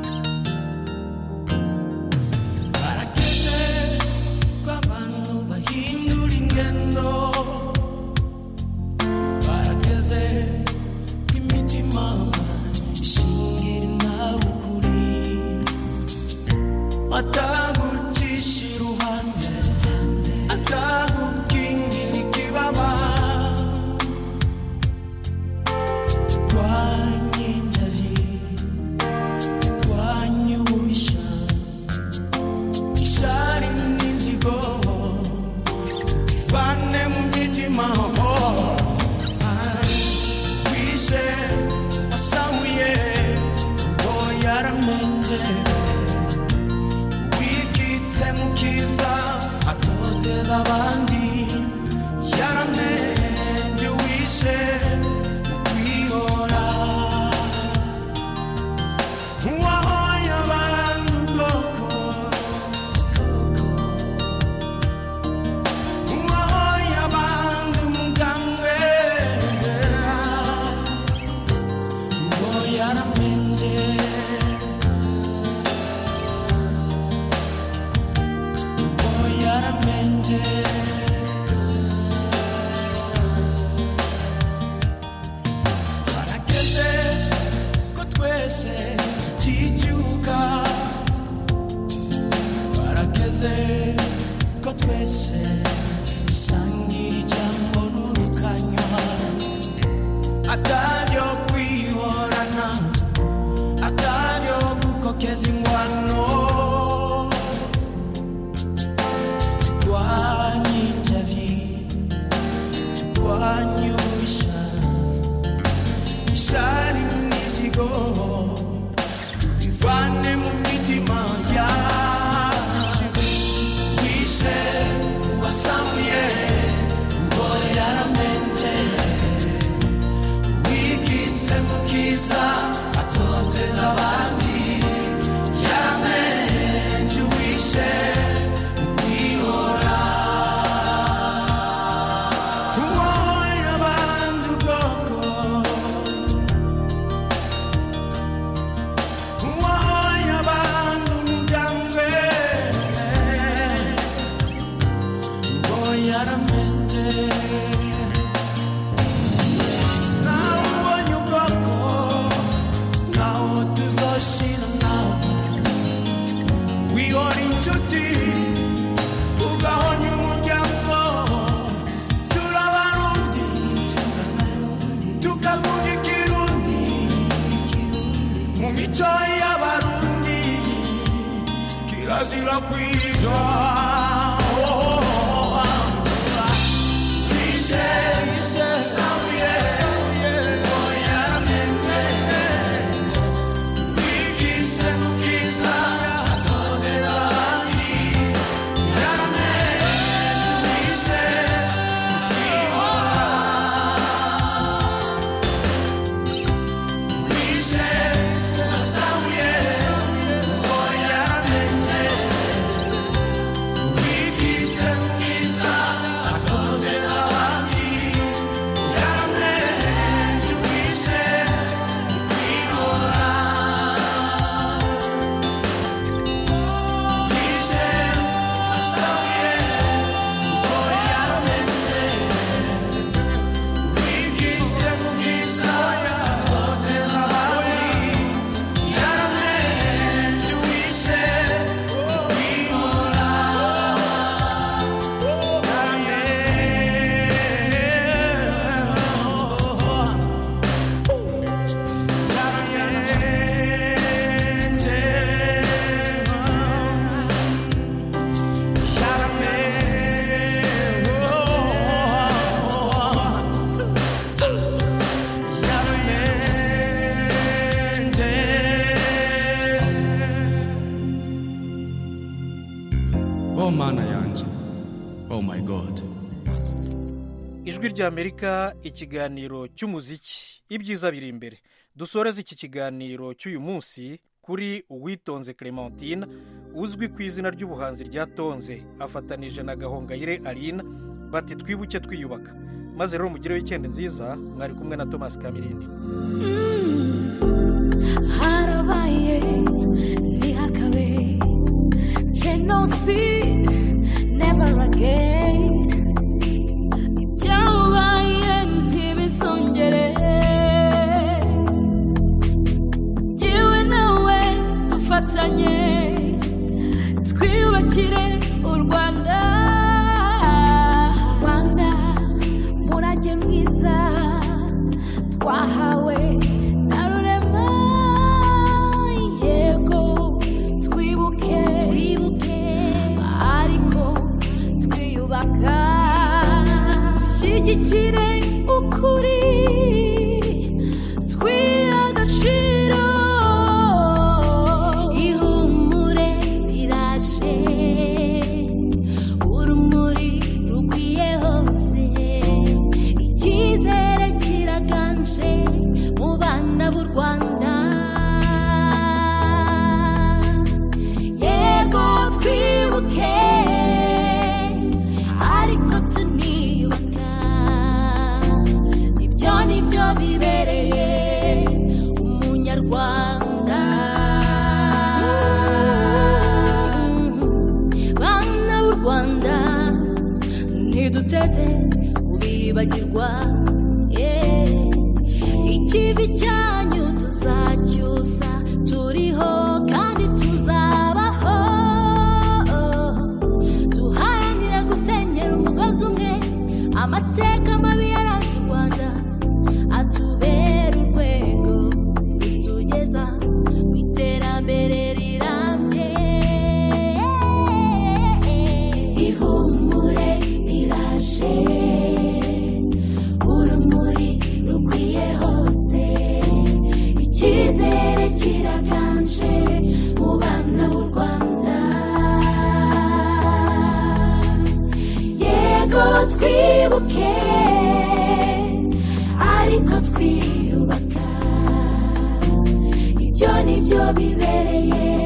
barakeze ko abantu bahinduka twibutse ko twese dusangira ijambo n'urukanywa ataryo kwihorana ataryo gukokeza ingwano turwanye injavi turwanye ubisha ishari n'imizigo bivane mu mitima yacu wishe wasamuye ngo yaramenje wigize mukiza atoteza abandi yaramenje wishe kwihora uwoye abandi ubwoko uwoye abandi umugambwe ngo yaramenje nawe ubonye ubwoko nawo tuzoshira nawe wihora inshuti ugahonya umuryango turabarundi tukavuga ikirundi mu mico y'abarundi kirazira kwitwa oh mana yanjye oh my god ijwi ry'amerika ikiganiro cy'umuziki ibyiza biri imbere dusoreze iki kiganiro cy'uyu munsi kuri uwitonze clementine uzwi ku izina ry'ubuhanzi rya tonze afatanije na gahongayire arina bati twibuke twiyubaka maze rero mugireho icyenda nziza mwari kumwe na thomas kamirindi harabaye ntihakabe jenoside never again ibyabaye ntibizongere jyewe nawe dufatanye twiyubakire u rwanda rwanda murage mwiza twahawe na rurema yego twibuke twibuke ariko twiyubaka dushyigikire ukuri twiha agaciro ihumure riraje urumuri rukwiye hose icyizere kiraganje mu bana b'u rwanda yego twibuke ariko tuniyubaka ibyo ni byo bibereye umunyarwanda bana b'u rwanda ntiduteze kubibagirwa yeah. ikivi cyanyu tuzacyusa turiho kandi tuzabaho turashonje mu bana b'u rwanda yego twibuke ariko twiyubaka ibyo nibyo bibereye